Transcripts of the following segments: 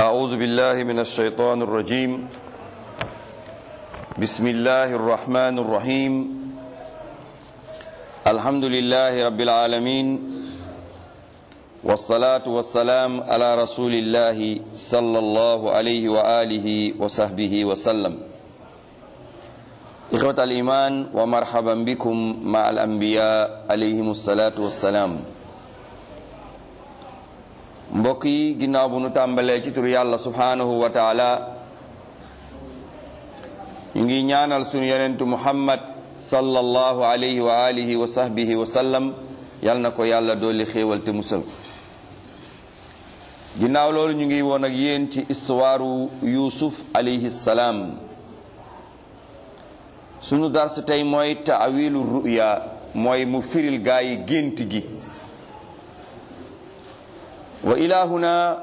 أعوذ بالله من الشيطان الرجيم بسم الله الرحمن الرحيم الحمد لله رب العالمين والصلاة والسلام على رسول الله صلى الله عليه وآله وصحبه وسلم إخوة الإيمان ومرحبا بكم مع الأنبياء عليهم الصلاة والسلام mbokk yi ginnaaw bu nu tàmbalee ci tur yàlla subhaanahu wa taala ñu ngi ñaanal sunu yonentu muhammad sallallahu alayhi wa alihi wa sahbihi wa sallam yal na ko yàlla dolli xéewal te musal ko ginnaaw loolu ñu ngi woon ak yéen ci istuwaaru yusuf alayhi salaam sunu dars tey mooy taawilu ruya mooy mu firil gaa yi gént gi wa ila huna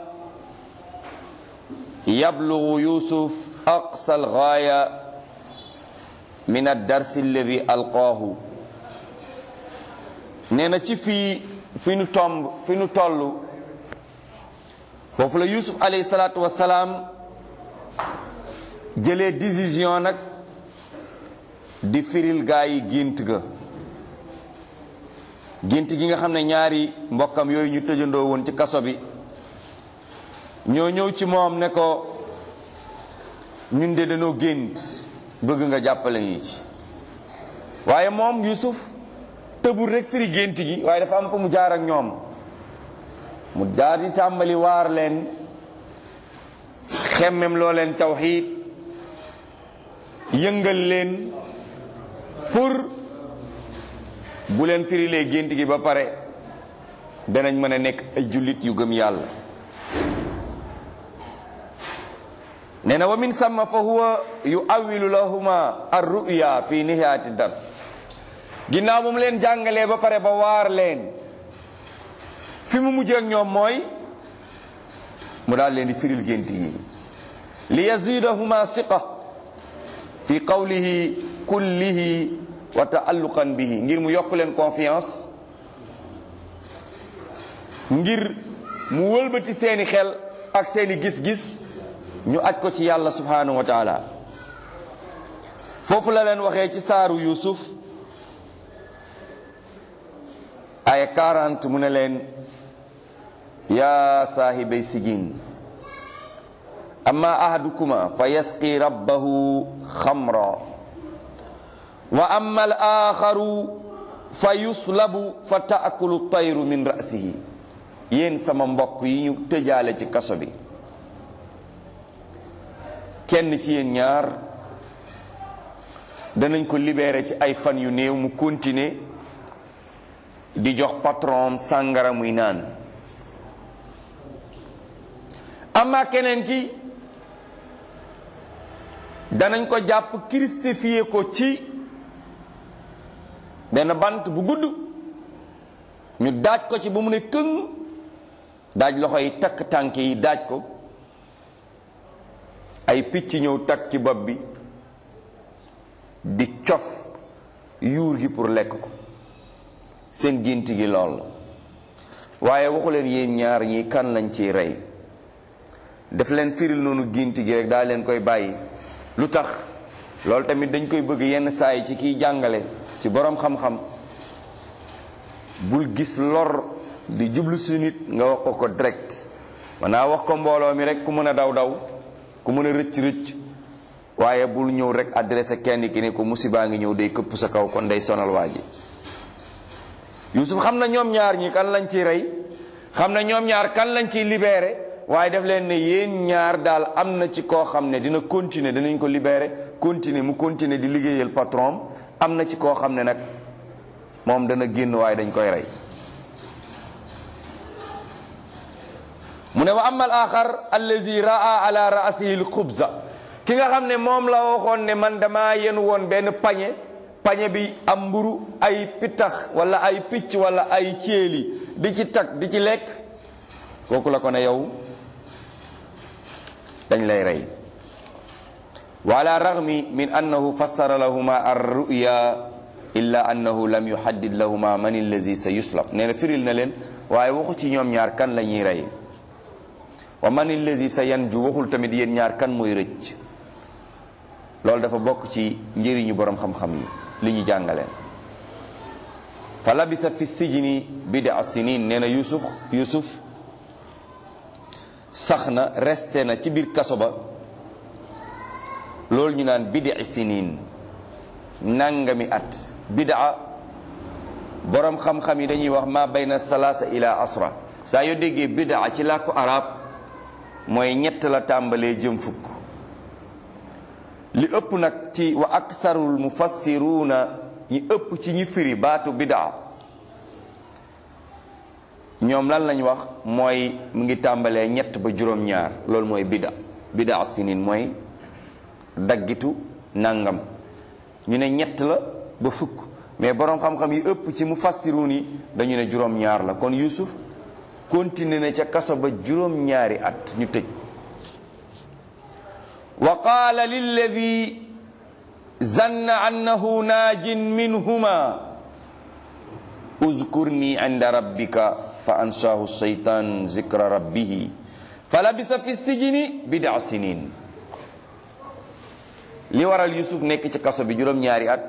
yablugu yusuf aqsa algaaya min addars alladi alqaahu nee na ci fii fi nu tomb fi nu toll foofu la yusuf alayhi salaatu wasalaam jëlee décision nag di firil gaa yi gént ga gént gi nga xam ne ñaari mbokkam yooyu ñu tëjandoo woon ci kaso bi ñoo ñëw ci moom ne ko ñun de dañoo gént bëgg nga jàppale ñu ci waaye moom Yusuf tëbul rek firi gént gi waaye dafa am fa mu jaar ak ñoom mu daal di tàmbali waar leen xemmem loo leen tawxiid yëngal leen pour bu leen firilee gént gi ba pare danañ mën a nekk ay jullit yu gëm yàlla nee na wa min samma fa huwa yu awilu lahuma ar ruya fi nihaati dars ginnaaw bu mu leen jàngalee ba pare ba waar leen fi mu mujjee ak ñoom mooy mu daal leen di firil gént yi li yazidahuma siqa fi qawlihi kullihi wa taalluqan bihi ngir mu yokk leen confiance ngir mu wëlbati seeni xel ak seeni gis-gis ñu aj ko ci yàlla subhanahu wa taala foofu la leen waxee ci saaru yusuf aya 40 mu ne leen yaa saahibay sijin amma ahadukuma fa yasqi rabbahu xamra wa amma al axaru fa yuslabu fa taakulu tayru min rasihi yéen sama mbokk yi ñu tëjaale ci kaso bi kenn ci yéen ñaar danañ ko libéré ci ay fan yu néew mu continuer di jox patron sàngara muy naan amma keneen ki danañ ko jàpp christifié ko ci benn bant bu gudd ñu daaj ko ci ba mu ne këng daaj loxo yi takk tànk yi daaj ko ay picc ñëw takk ci bopp bi di cof yuur gi pour lekk ko seen gént gi lool la waaye waxu leen yéen ñaar ñi kan lañ ciy rey def leen firil noonu gént gi rek daa leen koy bàyyi lu tax loolu tamit dañ koy bëgg yenn saa yi ci kiy jàngale ci boroom xam-xam bul gis lor di jublu si nit nga wax ko ko direct man naa wax ko mbooloo mi rek ku mën a daw daw ku mën a rëcc rëcc waaye bul ñëw rek adressé kenn ki ne ko musibaa ngi ñëw day këpp sa kaw kon day sonal waa ji Yuusuf xam na ñoom ñaar ñi kan lañ ciy rey xam na ñoom ñaar kan lañ ciy libéré waaye def leen ne yéen ñaar daal am na ci koo xam ne dina continuer dinañ ko libéré continuer mu continuer di liggéeyal patron am na ci koo xam ne nag moom dana génn waaye dañ koy rey mu ne wa ama al axar allazi raa ala raasihi l xubza ki nga xam ne moom la waxoon ne man dama yenu woon benn pañe pañe bi am mburu ay pittax wala ay picc wala ay céeli di ci tag di ci lekk kooku la ko ne yow dañ lay rey wa ala ragmi min annahu fassara lahuma ar ruya illa annahu lam yuhaddid lahuma man allazi sa yuslab nee na firil na leen waaye waxu ci ñoom ñaar kan la ñuy rey wa man allazi sa yanju waxul tamit yéen ñaar kan mooy rëcc loolu dafa bokk ci njëriñu borom xam-xam yi li ñu jàngale fa labisa fi sijni bida sinin nee na yusuf yusuf sax na resté na ci biir kaso ba loolu ñu naan bidi sinin nangami at bidaa borom xam-xam yi dañuy wax ma bayna salaasa ila asra saa yoo déggee bidaa ci làkku arab mooy ñett la tàmbalee jëm fukk li ëpp nag ci wa aksarul mufassiruuna ñi ëpp ci ñi firi baatu bidaa ñoom lan lañ wax mooy mu ngi tàmbalee ñett ba juróom-ñaar loolu mooy bida bidaa sinin mooy daggitu nangam ñu ne ñett la ba fukk mais boroom xam-xam yi ëpp ci mufassiruun yi dañu ne juróom-ñaar la kon Yusuf continué na ca kaso ba juróom-ñaari at ñu tëj wa qaala lilladi zanna annahu naajin minhuma uzkurni inda rabbika fa ansaahu shaytan zikra rabbihi fa labisa fi sijini bida sinin li waral Yusuf nekk ci kaso bi juróom-ñaari at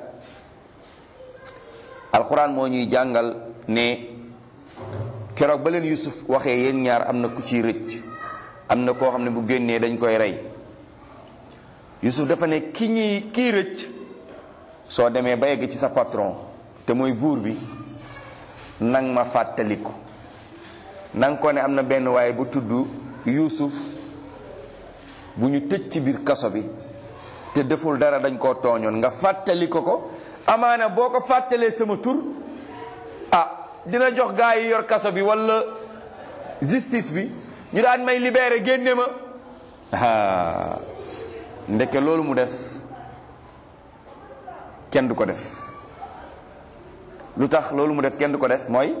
alxuraan moo ñuy jàngal ne keroog ba leen Yusuf waxee yéen ñaar am na ku ciy rëcc am na koo xam ne bu génnee dañ koy rey Yusuf dafa ne ki ñuy kii rëcc soo demee ba yegg ci sa patron te mooy buur bi nang ma fàttaliku nang ko ne am na benn waaye bu tudd Yusuf bu ñu tëj ci biir kaso bi te deful dara dañ koo tooñoon nga fàttali ko ko amaana boo ko fàttalee sama tur ah dina jox gaa yi yor kaso bi walla justice bi ñu daan may libéré génne ma ah ndeke loolu mu def kenn du ko def lu tax loolu mu def kenn du ko def mooy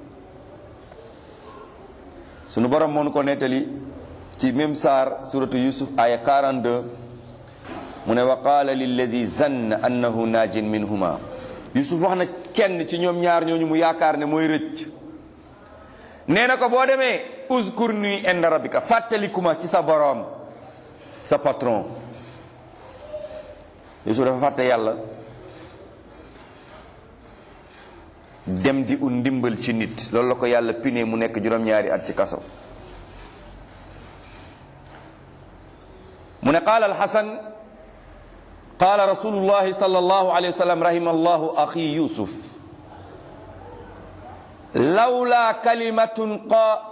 sunu borom moo nu ko nettali ci même saar suratu yusuf aya 42 mu ne wa qaala lillazi zanna annahu naajin minhuma yusuf wax na kenn ci ñoom ñaar ñooñu mu yaakaar ne mooy rëcc nee na ko boo demee uzkur ni inda rabbika fàttalikuma ci sa boroom sa patron yusuf dafa fàtte yàlla dem di ut ndimbal ci nit loolu la ko yàlla pine mu nekk juróom-ñaari at ci kaso mu ne qaala alxasan qaala rasulullahi sallallahu alayhi wa sallam rahima allahu axi yusuf lawla kalimatun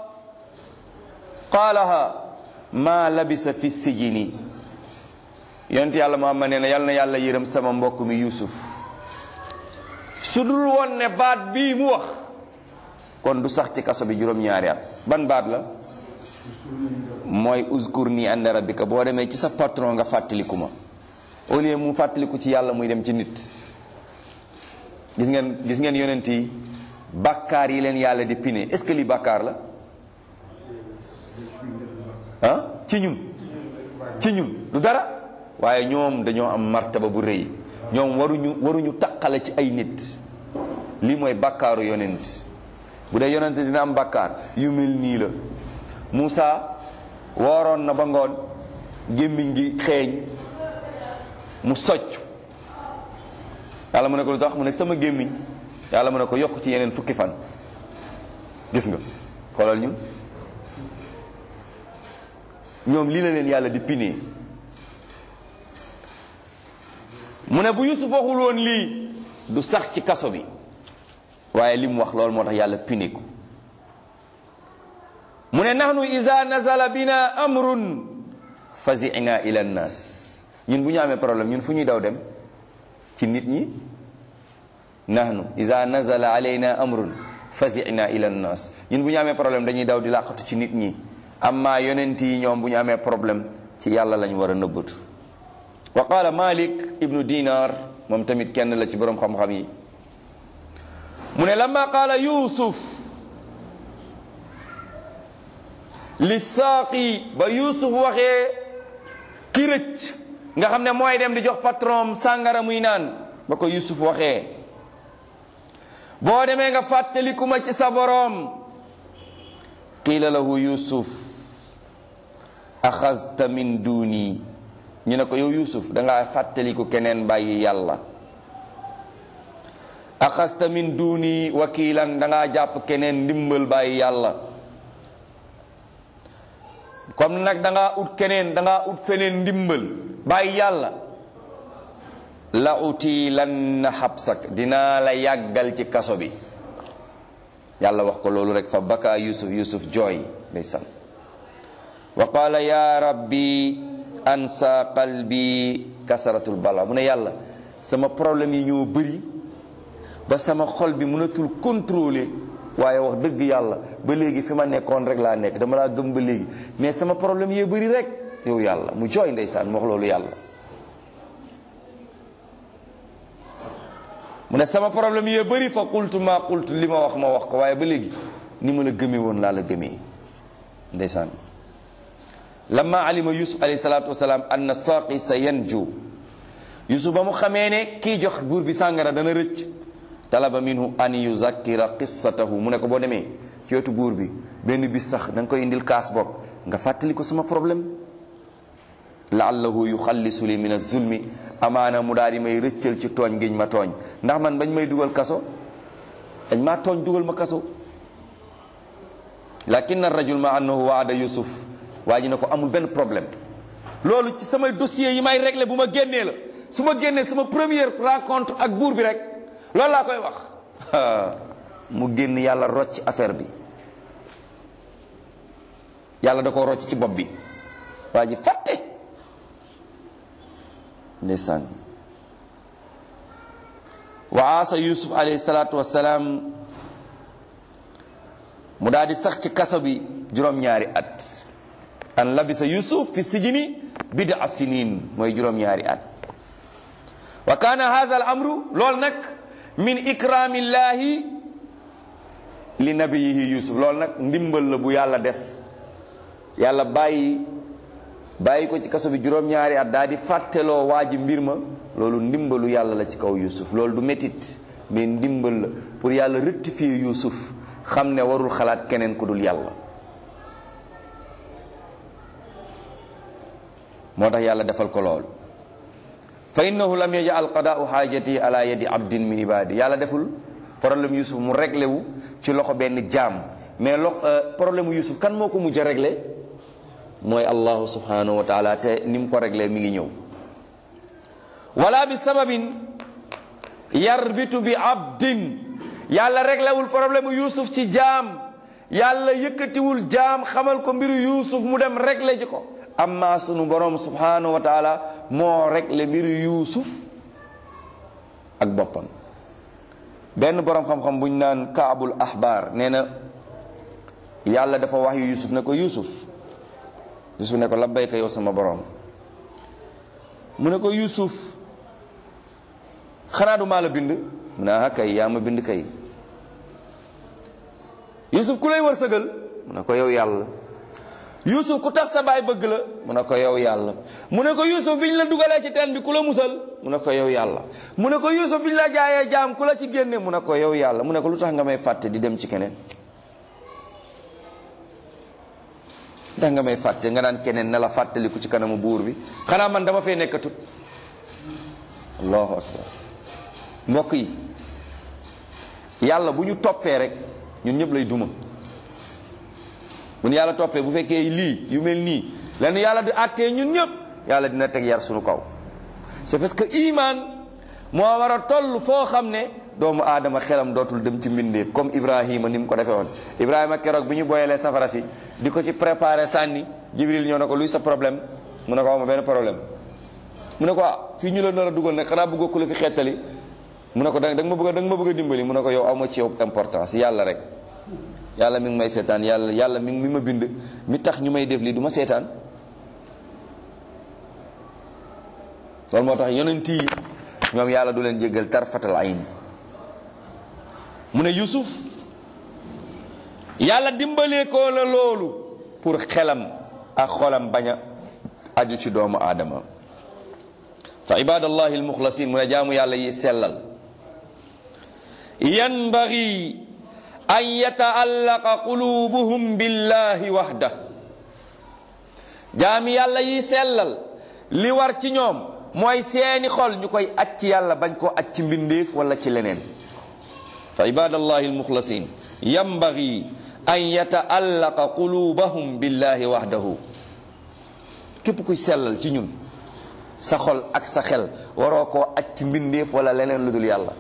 qaalaha ma labisa fi sijini yonent yàlla Muhammad nee na yal na yàlla yërëm sama mbokk mi yusuf su dul woon ne baat bii mu wax kon du sax ci kaso bi juróom-ñaari at ban baat la mooy uzkur ni inda rabbika boo demee ci sa patron nga fàttaliku ma au lieu mu fàttaliku ci yàlla muy dem ci nit gis ngeen gis ngeen yonent yi bàkkaar yi leen yàlla di pine est-ce que li bàkkaar la ah ci ñun ci ñun du dara waaye ñoom dañoo am martaba bu rëy ñoom waruñu waruñu taqale ci ay nit lii mooy bàkkaaru yonent bu dee yonent dina am bàkkaar yu mel nii la Moussa wooroon na ba ngoon gémmiñ gi xeeñ mu socc yàlla mu ne ko lu tax mu ne sama gémmiñ yàlla mu ne ko yokk ci yeneen fukki fan gis nga xoolal ñun ñoom lii la leen yàlla di pinee mu ne bu Yusuf waxul woon lii du sax ci kaso bi waaye li mu wax loolu moo tax yàlla pine ko mu ne nahnu ida nazala bina amrun fazina ila nnas ñun bu ñu amee problème ñun fu ñuy daw dem ci nit ñi nahnu ida nazala alayna amrun fazina ila nnas ñun bu ñu amee problème dañuy daw di làqatu ci nit ñi amma yonent yi ñoom bu ñu amee problème ci yàlla lañ war a nëbbatu wa qaala malik ibnu dinar moom tamit kenn la ci boroom xam-xam yi mu ne lamma qaala yusuf li saaqi ba yusuf waxee ki rëcc nga xam ne mooy dem di jox patron sàngara muy naan ba ko yusuf waxee boo demee nga fàttaliku ma ci sa boroom qiila lahu yusuf axasta min duni ñu ne ko yow yusuf dangaa fàttaliku keneen bàyyi yàlla axasta min duni wakiilan dangaa jàpp keneen ndimbal bàyyi yàlla comme nag dangaa ut keneen dangaa ut feneen ndimbal bàyyi yàlla la uti lan na xabsak dinaa la yàggal ci kaso bi yàlla wax ko loolu rek fa baka yusuf yusuf jooy ndeysaan wa qaala ya rabbi ansa qalbi kasaratul bala mu ne yàlla sama problème yi ñoo bëri ba sama xol bi mënatul contrôler waaye wax dëgg yàlla ba léegi fi ma nekkoon rek laa nekk dama laa gëm ba léegi mais sama problème yee bëri rek yow yàlla mu jooy ndeysaan mu wax loolu yàlla mu ne sama problème yee bëri fa qultu ma qultu li ma wax ma wax ko waaye ba léegi ni ma la gëmee woon laa la gëmee ndeysaan lamma alima yusuf alayhi salaatu wasalaam anna saaqi sa yanju yusuf ba mu xamee ne kii jox buur bi sàngara dana rëcc talaba minhu an yuzakkira qissatahu mu ne ko boo demee ci wetu buur bi benn bis sax da nga koy indil kaas bopp nga fàttali ko sama problème laallahu yuxallisu li min azulmi amaana mu daal di may rëccal ci tooñ giñ ma tooñ ndax man bañ may dugal kaso dañ maa tooñ dugal ma kaso lakin rajul ma annahu waada yusuf waa ji ne ko amul benn problème loolu ci samay dossier yi may régler bu ma génnee la su ma génnee sama première rencontre ak buur bi rek loolu laa koy wax mu génn yàlla rocc affaire bi yàlla da ko rocc ci bopp bi waa ji fàtte ndeysaan wa aasa yusuf alayhi salaatu wassalaam mu daal di sax ci kaso bi juróom-ñaari at an labisa yusuf fi sijini bida sinin mooy juróom-ñaari at wa kaana hadha al amru loolu nag min ikramillahi li nabiyihi yusuf loolu nag ndimbal la bu yàlla def yàlla bàyyi bàyyi ko ci kaso bi juróom-ñaari at daal di fàtteloo waa ji mbir ma loolu ndimbalu yàlla la ci kaw yusuf loolu du métit mais ndimbal la pour yàlla rectifier yusuf xam ne warul xalaat keneen ku dul yàlla moo tax yàlla defal ko lool fa innahu lam yajal qadaau xaajati ala yadi abdin min ibadi yàlla deful problème yusuf mu réglé wu ci loxo benn jaam mais lox problème mu yusuf kan moo ko mujj a réglé mooy allahu subhanahu wa taala te ni mu ko réglé mi ngi ñëw wala bi sababin yarbitu bi abdin yàlla réglewul problème mu yusuf ci jaam yàlla yëkkatiwul jaam xamal ko mbiru yusuf mu dem réglé ci ko amma sunu borom subhanahu wa taala moo réglé mbiru yusuf ak boppam benn borom xam-xam bu ñu naan kaabul ahbar nee na yàlla dafa wax yu yusuf ne ko yusuf yusuf ne ko labbayka yow sama borom mu ne ko yusuf xanaa du maa la bind mu ne ah kay yaa ma bind kay yusuf ku lay wërsëgal mu ne ko yow yàlla yusuf ku tax sa baay bëgg la mu ne ko yow yàlla mu ne ko yusuf bi ñu la dugalee ci teen bi ku la musal mu ne ko yow yàlla mu ne ko yusuf bi ñu la jaayee jaam ku la ci génne mu ne ko yow yàlla mu ne ko lu tax nga may fàtte di dem ci keneen tax nga may fàtte nga naan keneen na la fàttaliku ci kanamu buur bi xanaa man dama fee nekkatut allahu akbar mbokk yi yàlla bu ñu toppee rek ñun ñëpp lay duma bu ñu yàlla toppee bu fekkee lii yu mel nii lenn yàlla di àttee ñun ñëpp yàlla dina teg yar suñu kaw c'est parce que iman moo war a toll foo xam ne doomu aadama xelam dootul dem ci mbindeef comme Ibrahima ni mu ko defee woon Ibrahima keroog bi ñu boyalee safara si di ko ci préparé sànni Jibril ñëw na ko luy sa problème mu ne ko awma benn problème mu ne ko ah fii ñu la nar a dugal nag xanaa bëggoo ku la fi xettali mu ne ko da nga ma bëgg da nga ma bëgg a dimbali mu ne ko yow awma ci yow importance yàlla rek yàlla mi ngi may seetaan yàlla yàlla mi mi ma bind mi tax ñu may def lii du ma seetaan loolu moo tax yonent yi ñoom yàlla du leen jéggal tarfatal ayn mu ne Yusuf yàlla dimbalee ko la loolu pour xelam ak xolam bañ a aju ci doomu aadama fa ibadallahi almuxlasin mu ne jaamu yàlla yi sellal yanbaghi an yataallaqa qulubuhum billahi waxda jaami yàlla yi sellal li war ci ñoom mooy seeni xol ñu koy aj ci yàlla bañ koo aj ci mbindeef wala ci leneen fa ibadallahi almuxlasin yambagi an yataallaqa qulubahum billahi wahdahu képp kuy sellal ci ñun sa xol ak sa xel waroo koo aj ci mbindeef wala leneen lu dul yàlla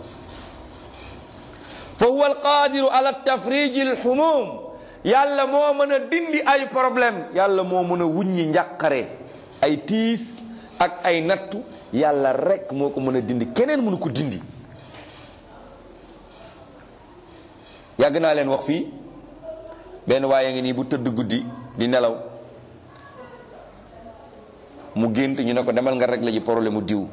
fa huwa alqadiru ala tafriji alhumum yàlla moo mën a dindi ay problème yàlla moo mën a wuññi njàqare ay tiis ak ay nattu yàlla rekk moo ko mën a dindi keneen mënu ko dindi yàgg naa leen wax fii benn waaye ngi nii bu tëdd guddi di nelaw mu gént ñu ne ko demal nga régler ji problème mu diw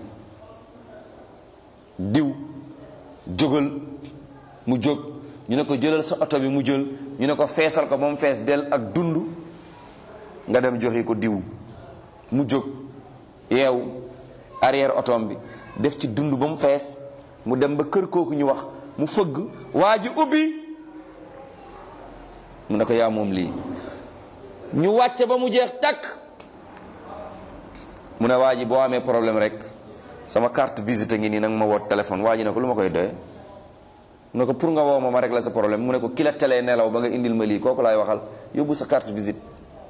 diw jógal mu jóg ñu ne ko jëlal sa oto bi mu jël ñu ne ko feesal ko ba mu fees del ak dund nga dem joxe ko diw mu jóg yeew arrière otom bi def ci dund ba mu fees mu dem ba kër kooku ñu wax mu fëgg waa ji ubbi mu ne ko yaa moom lii ñu wàcce ba mu jeex takk mu ne waa ji boo amee problème rek sama carte visite ngi nii nag ma woot téléphone waa ji ne ko lu ma koy doye mu ne ko pour nga woo ma ma régler sa problème mu ne ko ki la telee nelaw ba nga indil ma lii kooku laay waxal yóbbu sa carte visite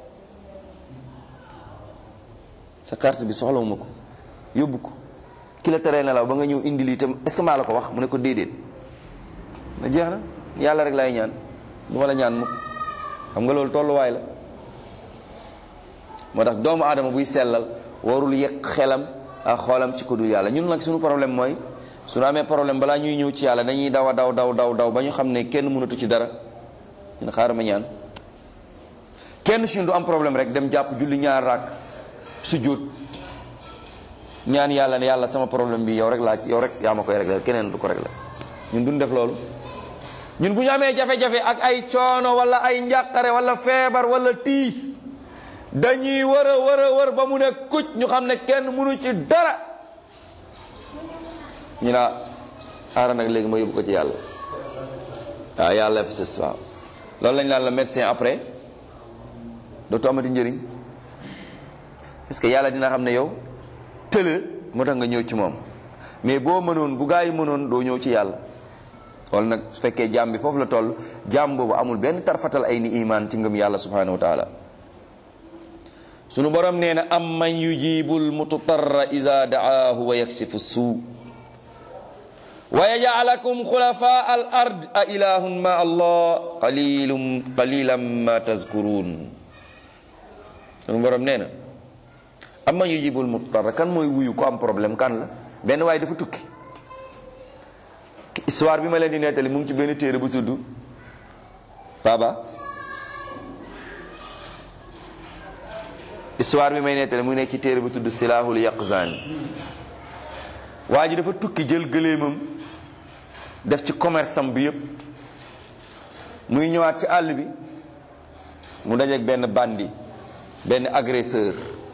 sa carte bi soxlawuma ko yóbbu ko ki la telee nelaw ba nga ñëw indil itam est ce que maa la ko wax mu ne ko déedéet na jeex na yàlla rek laay ñaan du ma la ñaan mukk xam nga loolu tolluwaay la moo tax doomu aadama buy sellal warul yëq xelam ak xoolam ci ko dul yàlla ñun nag suñu problème mooy suñu amee problème balaa ñuy ñëw ci yàlla dañuy daw a daw daw daw daw ba ñu xam ne kenn mënatu ci dara ñun xaaral ma ñaan kenn suñu du am problème rek dem jàpp julli ñaar raak su jóot ñaan yàlla ne yàlla sama problème bi yow rek laa yow rek yaa ma koy réglé keneen du ko réglé ñun duñ def loolu ñun bu ñu amee jafe-jafe ak ay coono wala ay njàqare wala feebar wala tiis dañuy wër a wër a wër ba mu ne kuc ñu xam ne kenn mënu ci dara ñu naa aara nag léegi ma yóbbu ko ci yàlla waaw yàlla fi sës waaw loolu lañ naan la médecin après dootu amati njëriñ parce que yàlla dina xam ne yow tële moo tax nga ñëw ci moom mais boo mënoon bu gaa yi mënoon doo ñëw ci yàlla loolu nag su fekkee jaam bi foofu la toll jaam boobu amul benn tarfatal ay ni iman ci ngëm yàlla subhanahu wa taala sunu borom nee na am man yujibul mututarra ida daahu wa yaksifu suu wa yajalakum xulafa al ard a ilahun ma allah qalilum qalilan ma tazkurun sunu borom nee na am man yujibul mututarra kan mooy wuyu ko am problème kan la benn waaye dafa tukki histoire bi ma leen di nettali mu ngi ci benn téere bu tudd baba histoire bi may nettali mu ngi nekk ci téere bu tudd silahul yaqzan waa ji dafa tukki jël gëléemam def ci commerce am bi yëpp muy ñëwaat ci àll bi mu dajeek benn bandi benn agresseur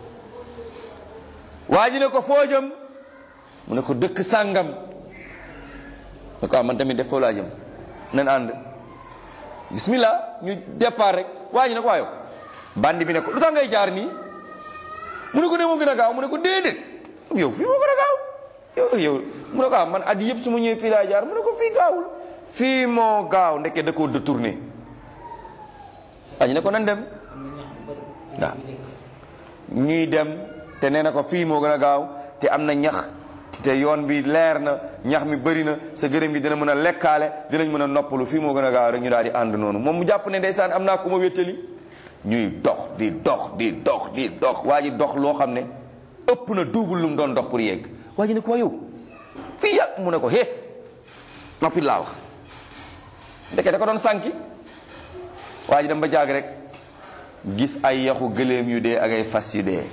waa ji ne ko foo jëm mu ne ko dëkk sàngam ne ko man tamit def foo laa jëm nan ànd bismillah ñu départ rek waa ji ne ko waayo bandi bi ne ko lu tax ngay jaar nii mu ne ko ne moo gën a gaaw mu ne ko déedéet yow fii moo gën a gaaw yow yow mu ne ko ah man at yëpp su ma ñëwee fii laa jaar mu ne ko fii gaawul fii moo gaaw ndeke da koo détourné waa ji ne ko nan dem waaw ñuy dem te nee na ko fii moo gën a gaaw te am na ñax te yoon bi leer na ñax mi bëri na sa gërëm gi dina mën a lekkaale dinañ mën a noppalu fii moo gën a gaaw rek ñu daal di ànd noonu moom mu jàpp ne ndeysaan am naa ku ma wéttali ñuy dox di dox di dox di dox waa ji dox loo xam ne ëpp na double lu mu doon dox pour yegg waa ji ne ko waa yow fii yàgg mu ne ko hé noppi laa wax ndeke da ko doon sànki waa ji dem ba jaag rek gis ay yaxu gëléem yu dee ak ay fas yu dee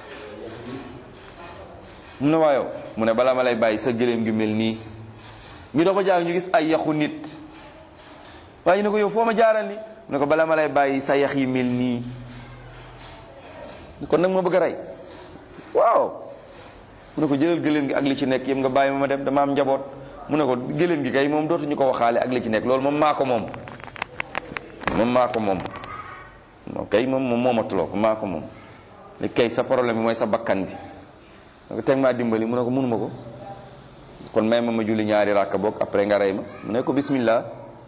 mu ne waa yow mu ne balaa ma lay bàyyi sa gëléem gi mel nii ñu dox ba jaag ñu gis ay yaxu nit waa ji ne ko yow foo ma jaaral ni mu ne ko balaa ma lay bàyyi sa yax yi mel nii kon nag ma bëgg a rey waaw mu ne ko jëlal gëléem gi ak li ci nekk yëpp nga bàyyi ma ma dem dama am njaboot mu ne ko gëléem gi kay moom dootuñu ko waxaale ak li ci nekk loolu moom maa ko moom moom maa ko moom moom kay moom moom moomatuloo ko maa ko moom ne kay sa problème bi mooy sa bakkan bi ne ko teg maa dimbali mu ne ko mënuma ko kon may ma ma julli ñaari ràkka boog après nga rey ma mu ne ko bismillah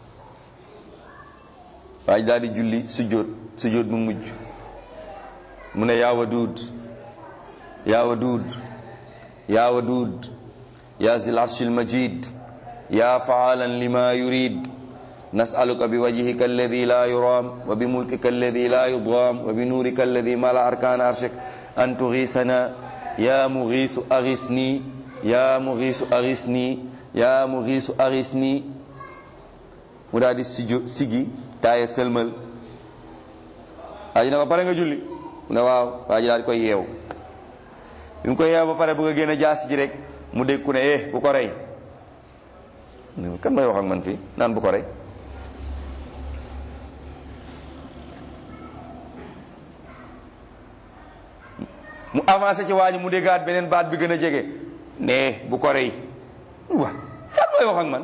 waaye daal di julli sujjóot sujjóot bu mujj mu ne yaa waduud yaa waduud yaa waduud yaa zil arshil majid yaa faalan lima yurid nasaluka bi wajhika alladi la yuram wa bi mulkika alladi la yudam wa bi nuurika alladi mala arkaan arshik an tugisana yaa mugiisu agisni yaa mugiisu agisni yaa mugiisu agisni mu daal di sijo sigi taaye sëlmal waa ji ne ko pare nga julli mu ne waaw waa ji daal di koy yeew bi mu koy yeew ba pare bëgg a génn jaasi ji rek mu dégg ku ne eh bu ko rey kan may wax ak man fii naan bu ko rey mu avancé ci waa ji mu déggaat beneen baat bi gën a jege ne bu ko rey wa kan may wax ak man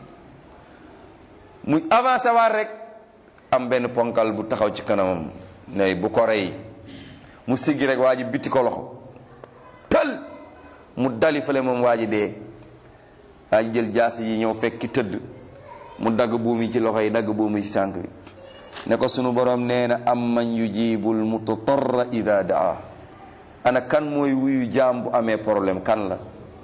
mu avancé waat rek am benn ponkal bu taxaw ci kanamam ne bu ko rey mu siggi rek waa ji bitti ko loxo tal mu dali fale moom waa ji dee waa ji jël jaas yi ñëw fekki tëdd mu dagg buum yi ci loxo yi dagg buum yi ci tànk bi ne ko sunu borom nee na am man yujibul mutatarra ida daa ana kan mooy wuyu jaam bu amee problème kan la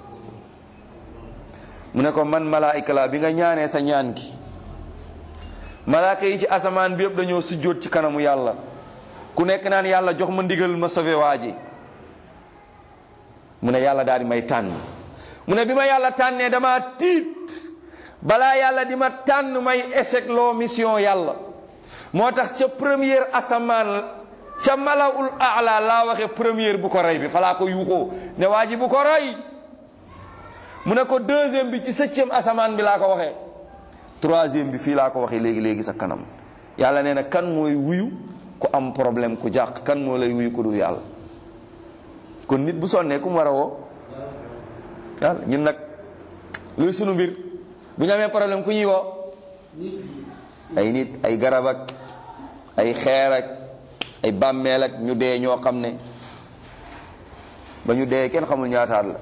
mu ne ko man malaayika la bi nga ñaanee sa ñaan gi malaaka yi ci asamaan bi yëpp dañoo sujjóot ci kanamu yàlla ku nekk naan yàlla jox ma ndigal ma sauvé waa ji mu ne yàlla daal di may tànn mu ne bi ma yàlla tànnee dama tiit balaa yàlla di ma tànn may échec loo mission yàlla moo tax ca première asamaan ca malawul aala laa waxe première bu ko rey bi falaa ko yuuxoo ne waa ji bu ko rey mu ne ko deuxième bi ci septième asamaan bi laa ko waxee troisième bi fii laa ko waxee léegi léegi sa kanam yàlla nee na kan mooy wuyu ku am problème ku jàq kan moo lay wuyu ku dul yàlla kon nit bu sonnee ku mu war a woo yàlla ñun nag luy sunu mbir bu ñu amee problème ku ñuy woo ay nit ay garab ak ay xeer ak ay bàmmeel ak ñu dee ñoo xam ne ba ñu dee kenn xamul ñaataat la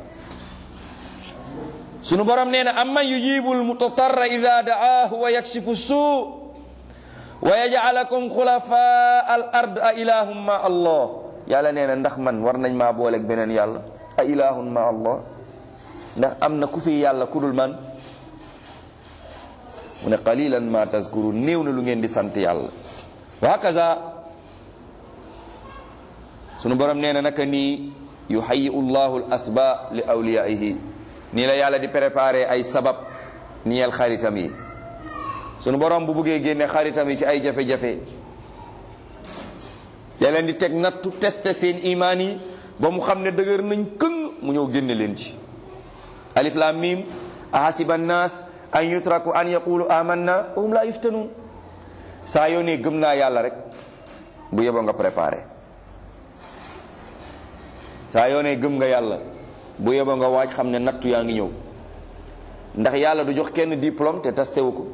sunu borom nee na amman yujibul mutatarra ida daahu wa yakshifu suu wa yajalakum xulafa al ard a ilahum ma allah yàlla nee na ndax man war nañ maa booleeg beneen yàlla a ilahum ma allah ndax am na ku fi yàlla ku dul man mu ne qalilan ma tazkuru néew na lu ngeen di sant yàlla wa hakaza sunu borom nee na naka nii yuhayiu llahu l asba li awliyaihi nii la yàlla di préparé ay sabab niyel xaritam yi sunu borom bu buggee génne xaritam yi ci ay jafe-jafe da leen di teg nattu testé seen imaan yi ba mu xam ne dëgër nañ këng mu ñëw génne leen ci alif lam mim ahasiba annas an yutraku an yaqulu amanna wa hum la yuftanun saa yoo ne gëm naa yàlla rek bu yeboo nga préparé saa yoo ne gëm nga yàlla bu yeboo nga waaj xam ne nattu yaa ngi ñëw ndax yàlla du jox kenn diplôme te tastewu ko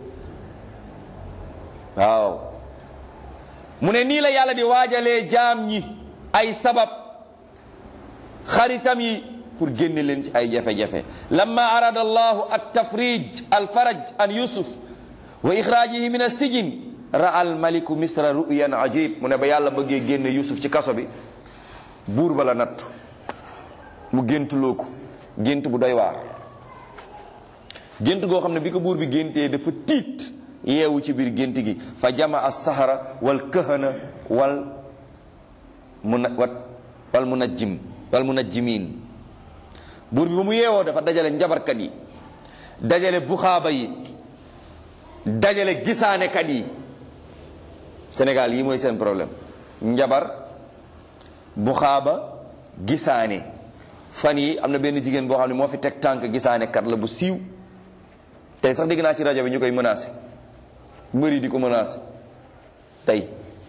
waaw mu ne nii la yàlla di waajalee jaam ñi ay sabab xaritam yi pour génne leen ci ay jafe-jafe lamma arada allahu at tafrij al faraj an yusuf wa ixraajihi min as-sijn ra'a al maliku misra ru'yan ajib mu ne ba yàlla bëggee génne yusuf ci kaso bi buur ba la nattu mu géntuloo ko gént bu doy waar gént goo xam ne bi ko buur bi géntee dafa tiit yeewu ci biir gént gi fa jama as-sahara wal kahana wal muna wal munajjim wal munajjimin buur bi ba mu yeewoo dafa dajale njabarkat yi dajale buxaaba yi dajale gisaanekat yi Sénégal yi mooy seen problème njabar buxaaba gisaane fan yi am na benn jigéen boo xam ne moo fi teg tànk gisaane kat la bu siiw tey sax dégg naa ci rajo bi ñu koy menacé mbëri di ko menacé tey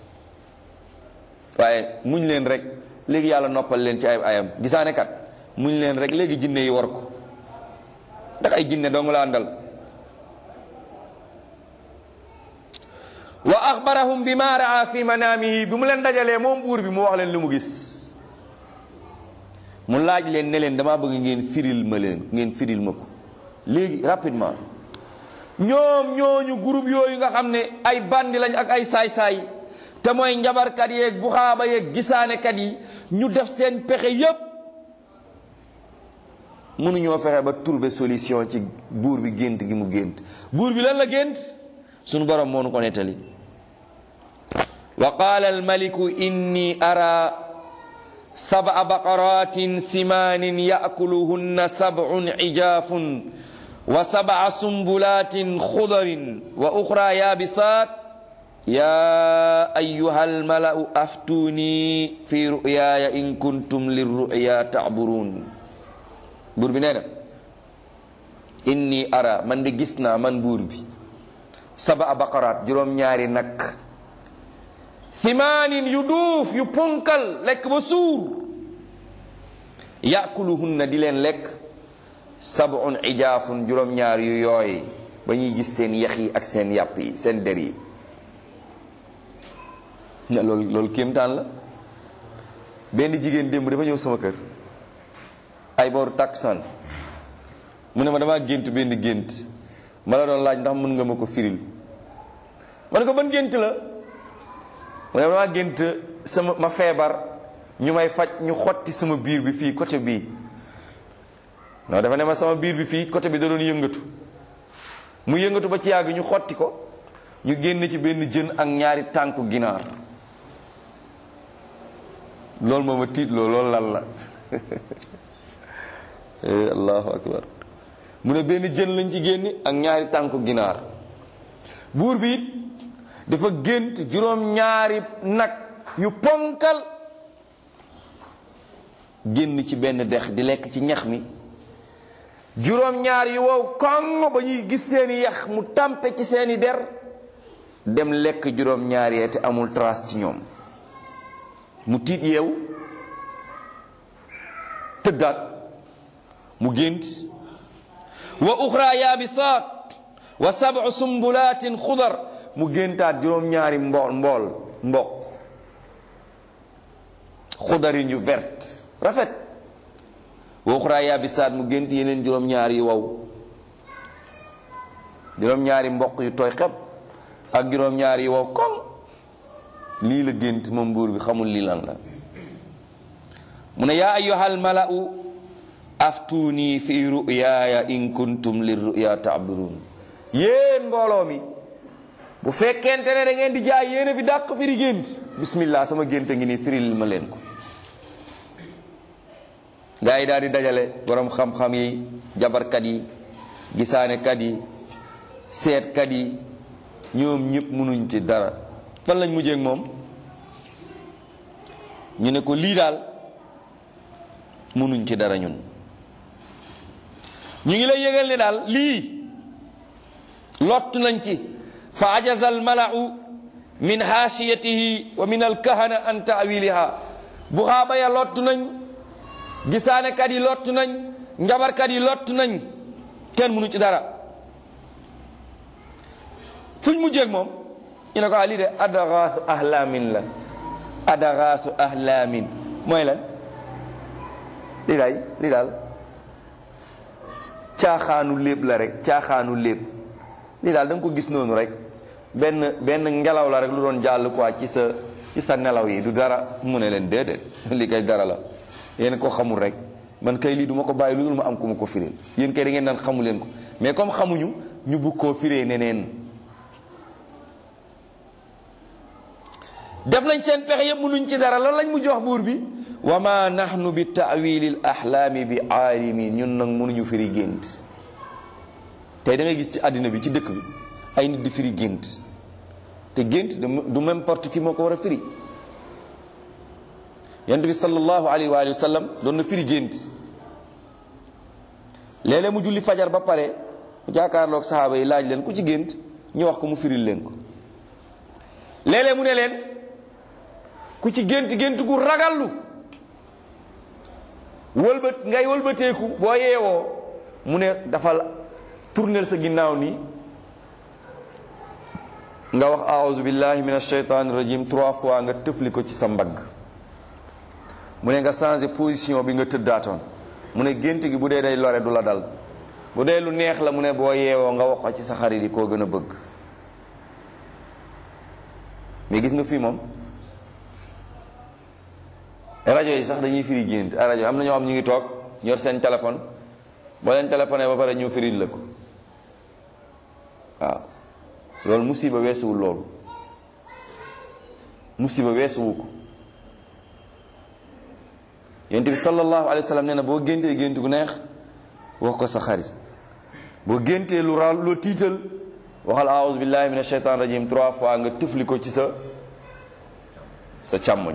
waaye muñ leen rek léegi yàlla noppal leen ci ay ayam gisaane kat muñ leen rek léegi jinne yi war ko ndax ay jinne dong la àndal wa axbarahum bi ma raa fi manaamihi bi mu leen dajalee moom buur bi mu wax leen lu mu gis mu laaj leen ne leen damaa bëgg ngeen firil ma leen ngeen firil ma ko léegi rapidement ñoom ñooñu groupe yooyu nga xam ne ay bandi lañ ak ay saay-saay te mooy njabarkat yeeg buxaaba yeeg gisaanekat yi ñu def seen pexe yépp mënuñoo fexe ba trouver solution ci buur bi gént gi mu gént buur bi lan la gént sunu borom moo nu ko nettali wa qaala almaliku inni ara sab'a baqaratin simaanin ya'kuluhunna sab'un ijaafun wa sab'a sumbulatin xudarin wa uxra yaabisaat yaa ayyuha almalau aftuuni fi ru'yaaya in kuntum lirru'ya ta'buruun buur bi nee na inni ara man de gis naa man buur bi sab'a baqaraat juróom-ñaari nag simaanin yu duuf yu ponkal lekk ba suur yaakuluhunna di leen lekk sab'un ijaafun juróom-ñaar yu yooy ba ñuy gis seen yax yi ak seen yàpp yi seen der yi loolu loolu kéemtaan la benn jigéen démb dafa ñëw sama kër ay booru takkusaan mu ne ma damaa gént benn gént ma la doon laaj ndax mën nga ma ko firil ma ne ko ban gént la mu ne damaa gént sama ma feebar ñu may faj ñu xotti sama biir bi fii côté bii non dafa ne ma sama biir bi fii côté bi da doon yëngatu mu yëngatu ba ci yàgg ñu xotti ko ñu génn ci benn jën ak ñaari tànku ginaar loolu moo ma tiit loolu loolu lan la allahu akbar mu ne benn jën lañ ci génne ak ñaari tànku ginaar buur bi it dafa gént juróom ñaari nag yu ponkal génn ci benn dex di lekk ci ñax mi juróom ñaar yu wow koŋ ba ñuy gis seeni yax mu tàmpe ci seeni der dem lekk juróom ñaar yee te amul trace ci ñoom mu tiit yeewu tëddaat mu gént wa uxra yaabisaat wa sab'u sumbulaatin xudar mu géntaat juróom-ñaari mbool mbool mboq xudarin yu vert rafet wa uxra yaabisaat mu gént yeneen juróom-ñaari yu wow juróom-ñaari mboq yu tooy xeb ak juróom-ñaari yu wow koŋ lii la gént moom buur bi xamul lii lan la mu ne yaa ayyuhal mala'u aftuuni fi ru'yaaya in kuntum lir ru'ya ta'burun yéen mbooloo mi bu fekkente ne da ngeen di jaay yéen fi dàq firi gént bismillah sama gént ngi nii firil ma leen ko gaa yi daal di dajale borom xam-xam yi jabarkat yi gisaanekat yi seetkat yi ñoom ñëpp mënuñ ci dara fan lañ mujjee ak moom ñu ne ko lii daal mënuñ ci dara ñun ñu ngi lay yëgal ne daal lii lott nañ ci fa ajaza al malau min haashiyatihi wa min alkahana an taawiliha bu xaaba ya lott nañ gisaanekat yi lott nañ njabarkat yi lott nañ kenn mënu ci dara fuñ mujjeeg moom ñu ne ko lii de adagaasu ahlaamin la adagaasu ahlaamin mooy lan lii daay lii daal caaxaanu léeb la rek caaxaanu léeb lii daal da nga ko gis noonu rek benn benn ngelaw la rek lu doon jàll quoi ci sa ci sa nelaw yi du dara mu ne leen déedéet lii kay dara la yéen ko xamul rek man kay lii du ma ko bàyyi lu dul ma am ku ma ko firil yéen kay da ngeen daan xamu leen ko mais comme xamuñu ñu bugg koo firee neneen def nañ seen pexe yëpp mënuñ ci dara lan lañ mu jox buur bi wa ma nahnu bi taawilil ahlaami bi aalimin ñun nag mënuñu firi gént tey da ngay gis ci àddina bi ci dëkk bi ay nit di firi gént te gént du n'importe qui moo ko war a firi yonent bi sallallahu alayhi wa alihi wa sallam doon na firi gént léeg-léeg mu julli fajar ba pare mu jaakaarloog saxaaba yi laaj leen ku ci gént ñu wax ko mu firil leen ko léeg-léeg mu ne leen ku ci gént gént gu ragallu wëlbat ngay wëlbateeku boo yeewoo mu ne dafa tournel sa ginnaaw nii nga wax aouzu billahi min alsheytan rajim trois fois nga tëfli ko ci sa mbagg mu ne nga changé position bi nga tëddaatoon mu ne gént gi bu dee day lore du la dal bu dee lu neex la mu ne boo yeewoo nga wax ko ci sa xarit yi koo gën a bëgg mais gis nga fii moom rajo yi sax dañuy firi gént ay rajo am na ñoo xam ñu ngi toog ñor seen téléphone boo leen téléphoné ba pare ñu firil la ko waaw loolu musiba weesuwul loolu musiba weesuwu ko yonent bi sallallahu alayhi wa sallam nee na boo géntee gént gu neex wax ko sa xarit boo géntee lu ra lu tiital waxal aouzu billahi min ashaitan rajim trois fois nga tufli ko ci sa sa càmmoñ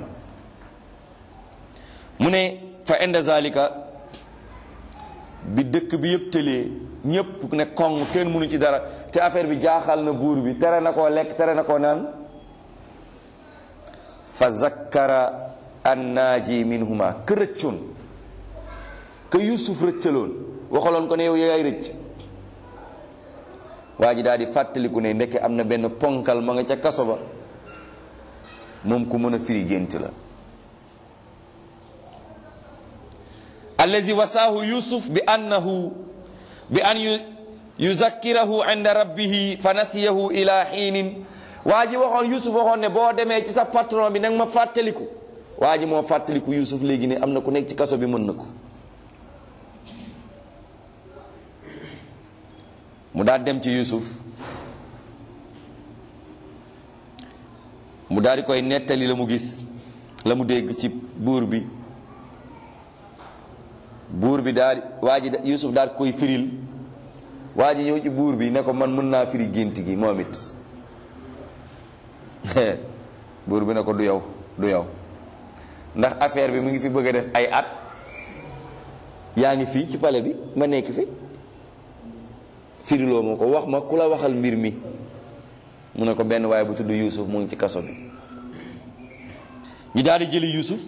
mu ne fa inda zalika bi dëkk bi yëpp tëlee ñëpp ne koŋ kenn mënu ci dara te affaire bi jaaxal na buur bi tere na koo lekk tere na koo naan fa zakkara annaaji minhuma ka rëccoon ka yusuf rëccaloon waxaloon ko ne yow yaay rëcc waa ji daal di fàttaliku ne ndeke am na benn ponkal ma nga ca kaso ba moom ku mën a firi gént la allazi wasaahu yusuf bi annahu bi an yuzakkirahu inda rabbihi fa nasiyahu ila xiinin waa ji waxoon yusuf waxoon ne boo demee ci sa patron bi nag ma fàttaliku waa ji moo fàttaliku yusuf léegi ne am na ku nekk ci kaso bi mën na ko mu daal dem ci yusuf mu daal di koy nettali la mu gis la mu dégg ci buur bi buur bi daal waa ji yusuf daal koy firil waa ji ñëw ci buur bi ne ko man mën naa firi gént gi moom it buur bi ne ko du yow du yow ndax affaire bi mu ngi fi bëgg a def ay at yaa ngi fii ci pale bi ma nekk fi firiloo ma ko wax ma ku la waxal mbir mi mu ne ko benn waaye bu tudd Yuusuf mu ngi ci kaso bi ñu daal di jëli Yuusuf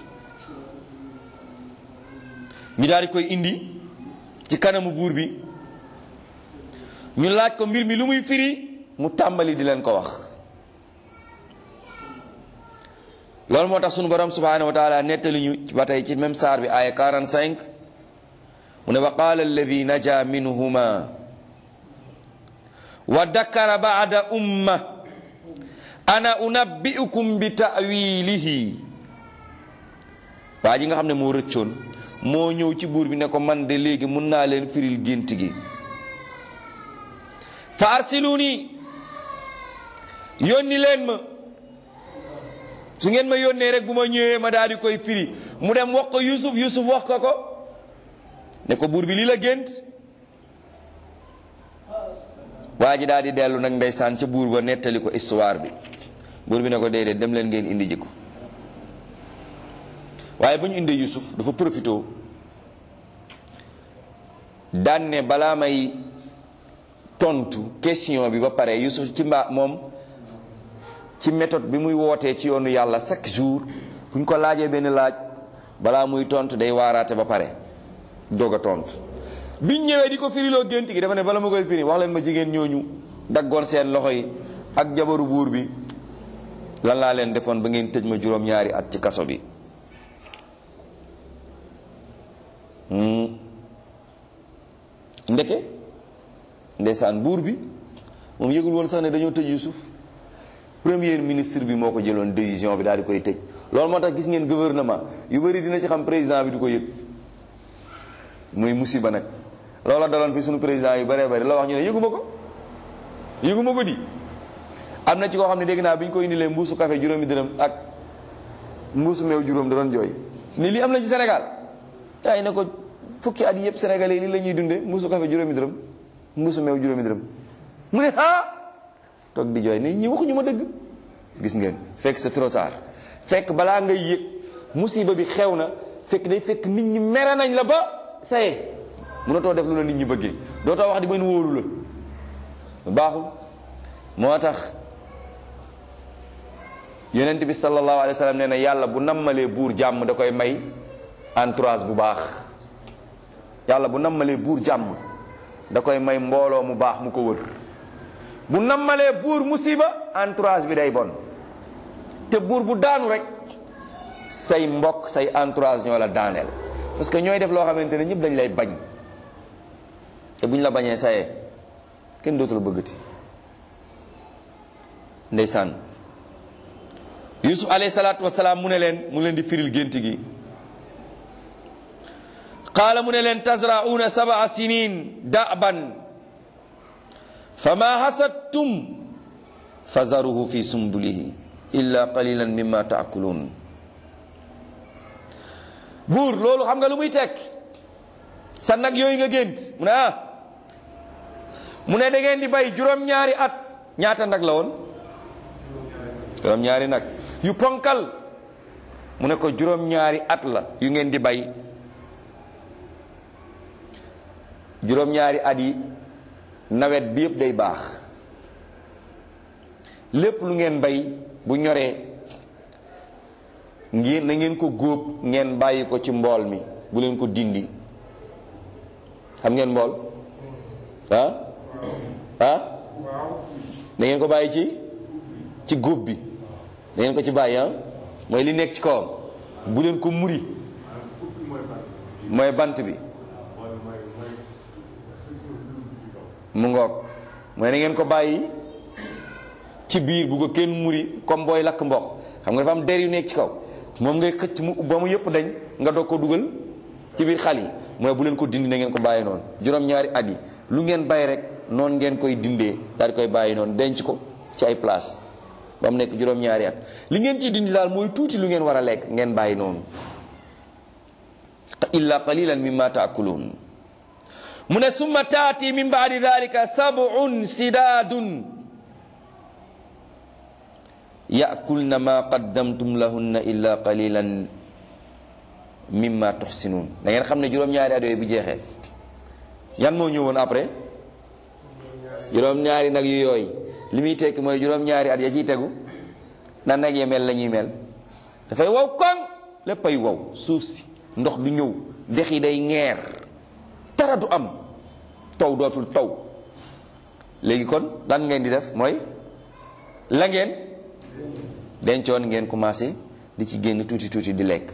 ñu daal di koy indi ci kanamu buur bi ñu laaj ko mbir mi lu muy firi mu tàmbali di leen ko wax loolu moo tax sunu borom subhanahu wa taala nettali ñu ba tey ci même saar bi aaya 45 mu ne wa qaala alladi naja minhuma wa dakara baada umma ana unabbiukum bi ta'wilihi waa ji nga xam ne moo rëccoon moo ñëw ci buur bi ne ko man de léegi mun naa leen firil gént gi fa arsiluni yónni leen ma su ngeen ma yónnee rek bu ma ñëwee ma daal di koy firi mu dem wax ko Yusuf Yusuf wax ko ko ne ko buur bi lii la gént waa ji daal di dellu nag ndeysaan ca buur ba nettali ko histoire bi buur bi ne ko déedéet dem leen ngeen indi jikko waaye ba ñu indee Yusuf dafa profité daan ne balaa may tontu question bi ba pare Yusuf ci mbaa moom ci méthode bi muy wootee ci yoonu yàlla chaque jour bu ñu ko laajee benn laaj balaa muy tontu day waaraate ba pare doog a tontu biñ ñëwee di ko firiloo gént gi dafa ne bala ma koy firi wax leen ma jigéen ñooñu daggoon seen loxo yi ak jabaru buur bi lan laa leen defoon ba ngeen tëj ma juróom-ñaari at ci kaso bi ndeke ndeysaan buur bi moom yëgul woon sax ne dañoo tëj Yusuf premier ministre bi moo ko jëloon décision bi daal di koy tëj loolu moo tax gis ngeen gouvernement yu bëri dina ci xam président bi du ko yëg muy musiba nag loola daloon fi suñu président yu bëree bëri la wax ñu ne yëguma ko yëguma ko di am na ci koo xam ne dégg naa bi ñu ko indilee mbuusu café juróomi dërëm ak mbuusu meew juróom da doon jooy ni lii am na ci Sénégal yaa ne ko fukki at yëpp sénégalais lii la ñuy dundee mbuusu café juróomi dërëm mbuusu meew juróomi dërëm mu ne ah toog di jooy ni ñi waxuñu ma dëgg gis ngeen fekk c'est trop tard fekk balaa ngay yëg musiba bi xew na fekk day fekk nit ñi mere nañ la ba saye mënatoo def lu la nit ñi bëggee dootoo wax di mën wóolu la baaxul moo tax yonent bi sallallahu alayhi wa sallam nee na yàlla bu nammalee buur jàmm da koy may entourage bu baax yàlla bu nammalee buur jàmm da koy may mbooloo mu baax mu ko wër bu nammalee buur musiba entourage bi day bon te buur bu daanu rek say mbokk say entourage ñoo la daaneel parce que ñooy def loo xamante ne ñëpp dañ lay bañ te buñ la bañee sayee kenn dootul bëggati ndeysaan yusuf alayhi salaatu wasalaam mu ne leen mu leen di firil gént gi qaala mu ne leen tazra'uuna sab'a sinin da'ban fama hasadtum fazaruhu fi sumbulihi illa qalilan mimma ta'kulun buur loolu xam nga lu muy tekk sa nag yooyu nga gént mu ne ah mu ne da ngeen di bay juróom-ñaari at ñaata nag la woon juróom-ñaari nag yu ponkal mu ne ko juróom-ñaari at la yu ngeen di bay juróom-ñaari at yi nawet bi yëpp day baax lépp lu ngeen bay bu ñoree ngeen na ngeen ko góob ngeen bàyyi ko ci mbool mi bu leen ko dindi xam ngeen mbool ah ah da ngeen ko bàyyi ci ci góob bi da ngeen ko ci bàyyi ah mooy li nekk ci kawam bu leen ko muri mooy bant bi mu ngoog mooy na ngeen ko bàyyi ci biir bu ko kenn muri comme booy lakk mboq xam nga dafa am der yu nekk ci kaw moom ngay xëcc mu ba mu yëpp dañ nga doog ko dugal ci biir xal yi mooy bu leen ko dindi na ngeen ko bàyyi noonu juróom-ñaari at yi lu ngeen bàyyi rek noonu ngeen koy dindee daal di koy bàyyi noonu denc ko ci ay place ba mu nekk juróom-ñaari at li ngeen ciy dindi daal mooy tuuti lu ngeen war a lekk ngeen bàyyi noonu illa qalilan mimma taakuluun mu ne summa taati min baadi dalika sab'un sidaadun yaakulna ma qaddamtum lahunna illa qalilan mimma tuxsinuun da ngeen xam ne juróom-ñaari at yooyu bu jeexee yan moo ñëwoon après juróom-ñaari nag yu yooyu li muy tekki mooy juróom-ñaari at ya ciy tegu na nag ya mel la ñuy mel dafay wow koŋ léppay wow suuf si ndox bi ñëw dex yi day ŋeer dara du am taw dootul taw léegi kon lan ngeen di def mooy la ngeen dencoon ngeen commencé di ci génn tuuti tuuti di lekk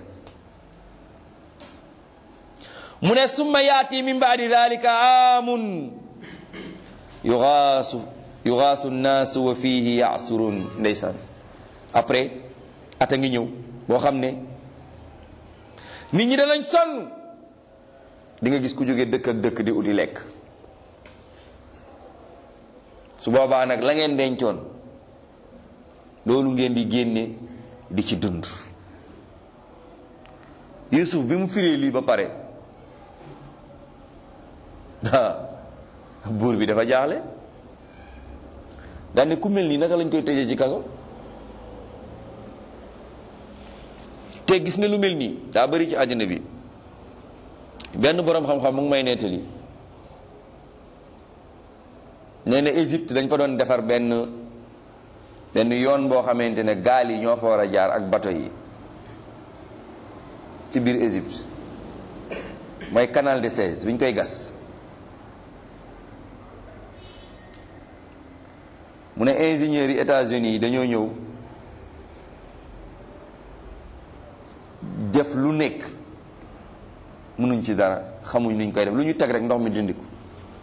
mu ne summa yaati min baadi dalika aamun yugaasu yugaasu nnaasu wa fihi yasurun ndeysaan après ata ngi ñëw boo xam ne nit ñi danañ sonn di nga gis ku jóge dëkk ak dëkk di uti lekk su boobaa nag la ngeen dencoon loolu ngeen di génne di ci dund Yusuf bi mu firee lii ba pare buur bi dafa jaaxle daane ku mel nii naka lañ koy tëjee ci kaso te gis nga lu mel nii daa bari ci àddina bi benn boroom xam-xam mu ngi may nettali nee na Égypte dañ fa doon defar benn benn yoon boo xamante ne gaal yi ñoo fa war a jaar ak bato yi ci biir Égypte mooy canal de Suez bi ñu koy gas mu ne ingénieurs yi États-Unis yi dañoo ñëw def lu nekk mënuñ ci dara xamuñ nuñ koy def lu ñu teg rek ndox mi dindi ko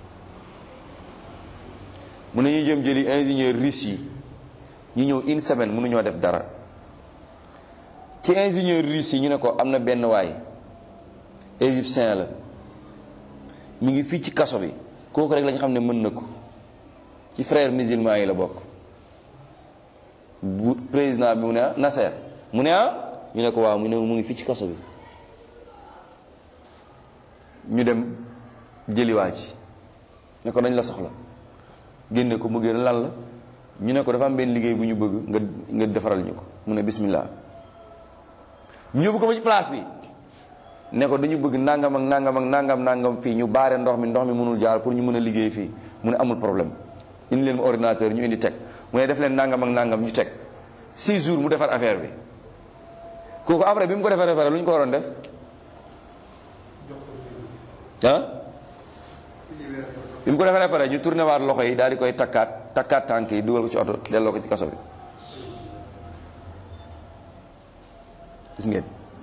mu ne ñu jëm jëli ingénieur russe yi ñu ñëw une semaine mënuñoo def dara ci ingénieur russe yi ñu ne ko am na benn waay égyptien la mu ngi fii ci kaso bi kooku rek lañ xam ne mën na ko ci frère musulman yi la bokk bu président bi mu ne ah Nasser mu ne ah ñu ne ko waaw mu ne mu ngi fii ci kaso bi ñu dem jëliwaa ci ne ko dañ la soxla génne ko mu génn lan la ñu ne ko dafa am benn liggéey bu ñu bëgg nga nga defaral ñu ko mu ne bismillah ñu yóbbu ko ba ci place bi ne ko dañu bëgg nangam ak nangam ak nangam nangam fii ñu baare ndox mi ndox mi mënul jaar pour ñu mën a liggéey fii mu ne amul problème indi leen ma ordinateur ñu indi teg mu ne def leen nangam ak nangam ñu teg six jours mu defar affaire bi kooku après bi mu ko defaree pare lu ñu ko waroon def ah bi mu ko defaree pare ñu tourné waat loxo yi daal di koy takkaat takkaat tànk yi dugal ko ci oto delloo ko ci kaso bi gis ngeen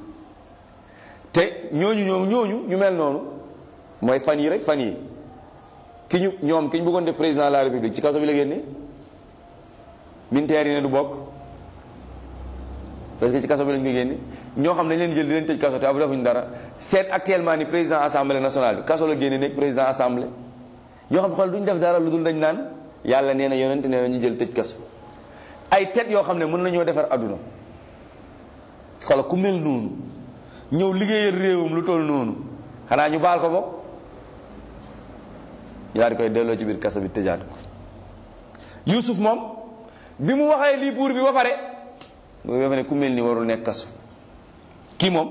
te ñooñu ñoom ñooñu ñu mel noonu mooy fan yi rek fan yi ki ñu ñoom ki ñu bëggoon def président de la république ci kaso bi la génne militaire yi ne du bokk parce que ci kaso bi lañ ko génne ñoo xam ne dañ leen jël di leen tëj kaso te abu defuñ dara seet actuellement ni président assemblée nationale bi kaso la génne nekk président assemblée ñoo xam ne xool duñ def dara lu dul dañ naan yàlla nee na yonent nee na ñu jël tëj kaso ay tet yoo xam ne mën nañoo defar adduna xoola ku mel noonu ñëw liggéeyal réewam lu toll noonu xanaa ñu baal ko bopp ñu daal di koy delloo ci biir kaso bi tëjaat ko Yuusuf moom bi mu waxee lii buur bi ba pare boobu dafa ne ku mel ni warul nekk kaso kii moom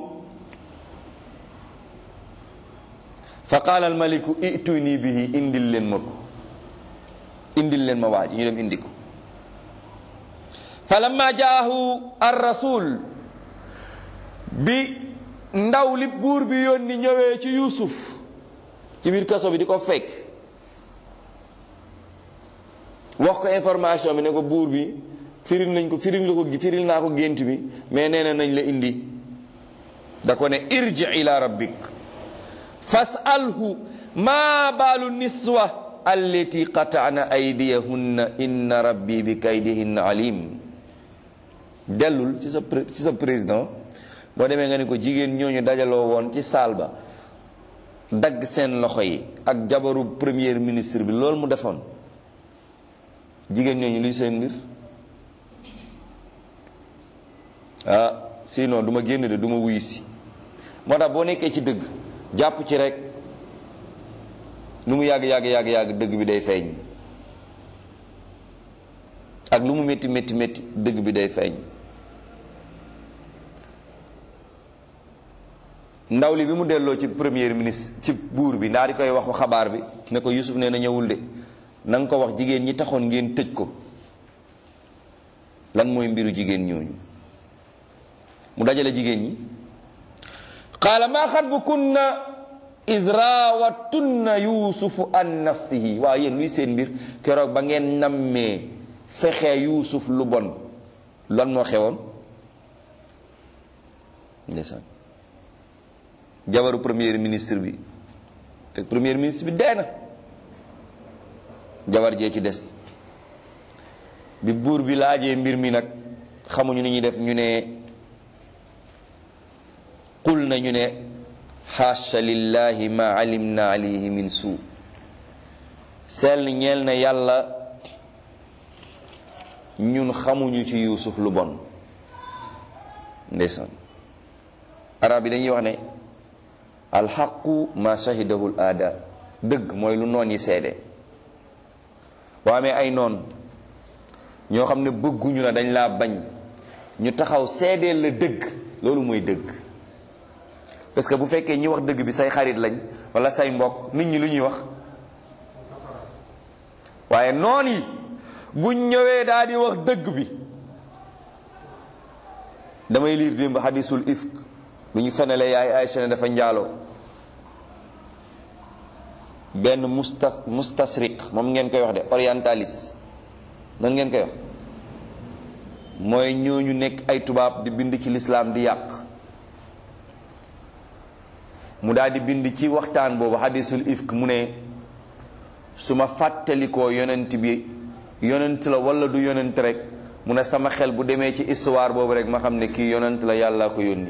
fa qaala al maliku ituni bihi indil leen ma ko indil leen ma waa ji ñu dem indi ko fa lamma jaahu ar rasul bi ndaw li buur bi yónni ñëwee ci Yuusuf ci biir kaso bi di ko fekk wax ko information bi ne ko buur bi firil nañ ko firil la ko firil naa ko gént bi mais nee na nañ la indi da ko ne irji ila rabbik fasalhu ma baalu niswa allati qata'na aydiyahunna inna rabbi bi kaydihinna alim dellul ci sa ci sa président boo demee nga ne ko jigéen ñooñu dajaloo woon ci saal ba dagg seen loxo yi ak jabaru premier ministre bi loolu mu defoon jigéen ñooñu luy seen mbir ah sinon du ma génn de du ma wuyu si moo tax boo nekkee ci dëgg jàpp ci rek lu mu yàgg yàgg yàgg yàgg dëgg bi day feeñ ak lu mu métti métti métti dëgg bi day feeñ ndaw li bi mu delloo ci premier ministre ci buur bi ndaa di koy wax xabaar bi ne ko Yusuf nee na ñëwul de na nga ko wax jigéen ñi taxoon ngeen tëj ko lan mooy mbiru jigéen ñooñu mu dajale jigéen ñi qaala maa xatbukunna iz raawattunna yuusufu an nafsihi waaw yéen luy seen mbir keroog ba ngeen nammee fexe yuusuf lu bon lan moo xewoon ndeysaan jabaru premier ministre bi fekk premier ministre bi dee na jabar jee ci des bi buur bi laajee mbir mi nag xamuñu ni ñuy def ñu ne qul na ñu ne xaasha lillahi ma alimna alayhi min suu sell ñeel na yàlla ñun xamuñu ci yuusuf lu bon ndeysaan arab yi dañuy wax ne alxaqu ma shahidahu l aada dëgg mooy lu noon yi seede waa amee ay noon ñoo xam ne bëgguñu la dañ laa bañ ñu taxaw seedeel la dëgg loolu mooy dëgg parce que bu fekkee ñi wax dëgg bi say xarit lañ wala say mbokk nit ñi lu ñuy wax waaye noon yi buñ ñëwee daal di wax dëgg bi damay liir démb xadisul ifk bu ñu fenele yaay Aysa ne dafa njaaloo benn musta mustasriq moom ngeen koy wax de orientaliste noonu ngeen koy wax mooy ñooñu nekk ay tubaab di bind ci lislaam di yàq mu daal di bind ci waxtaan boobu hadisul ifk mu ne su ma fàttalikoo yonent bi yonent la wala du yonent rek mu ne sama xel bu demee ci histoire boobu rek ma xam ne kii yonent la yàlla ko yónni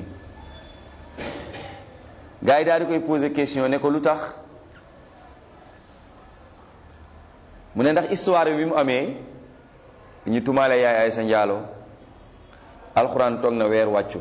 gars yi daal di koy poser question ne ko lu tax mu ne ndax histoire bi mu amee ñu tumaale yaay ay sa njaaloo alxuraan toog na weer wàccul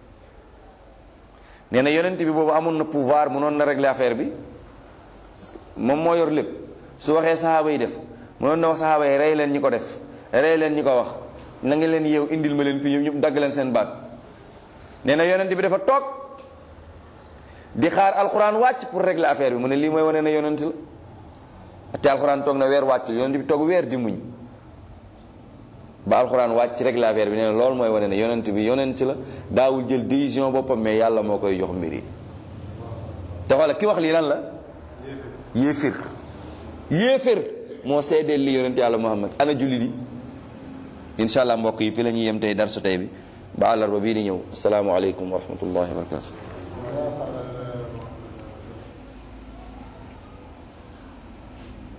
nee na yonent bi boobu amoon na pouvoir mënoon na régler affaire bi parce que moom moo yor lépp su waxee saxaaba yi def mënoon na wax saxaaba yi rey leen ñi ko def rey leen ñi ko wax na nga leen yeew indil ma leen fii ñëpp dagg leen seen baat nee na yonent bi dafa toog di xaar alxuraan wàcc pour régler affaire bi mu ne lii mooy wane ne yonent la te alxuraan toog na weer wàccul yonent bi toog weer di muñ ba alxuraan wàcc régler affaire bi nee na loolu mooy wane ne yonent bi yonent la daawul jël décision boppam mais yàlla moo koy jox mbir yi te xoola ki wax lii lan la yéefir yéefir moo seedeel li yonent yàlla muhammad ana julli di incha allah mbokk yi fi la ñuy yem tey darsu tey bi ba àllarba bii di ñëw asalaamualeykum wa rahmatullahi wa barakatu